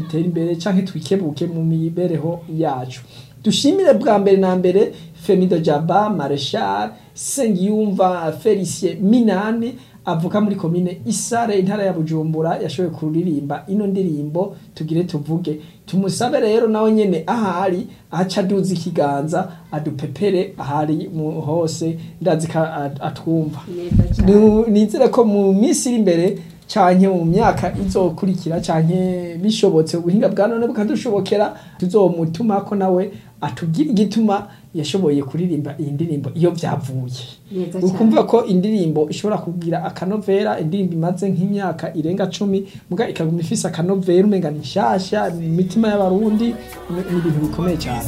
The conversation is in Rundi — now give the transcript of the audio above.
dutere imbere canke twikebuke mu mibereho yacu dushimire bwa mbere na mbere Femido Jaba Marshal Sengiyumva Felicien Minani avuka muri komine Isare intara ya Bujumbura yashoboye kuririmba ino ndirimbo tugire tuvuge tumusabe rero nawe nyene ahari aca aduza ikiganza adupepere ahari mu hose ndazi ko at- atwumva neza cyane Nu- nizere ko mu minsi iri imbere canke mu myaka izokurikira canke bishobotse ubuhinga bwa none bukadushobokera tuzomutumako nawe atubwire igituma yashoboye kuririmba iyi ndirimbo iyo vyavuye neza cyane ukumva ko indirimbo ishobora kugira akanovera indirimbo imaze nk'imyaka irenga cumi muga ikaguma ifise akanovera umenga ni nshasha mu mitima y'abarundi ni ni ibintu bikomeye cyane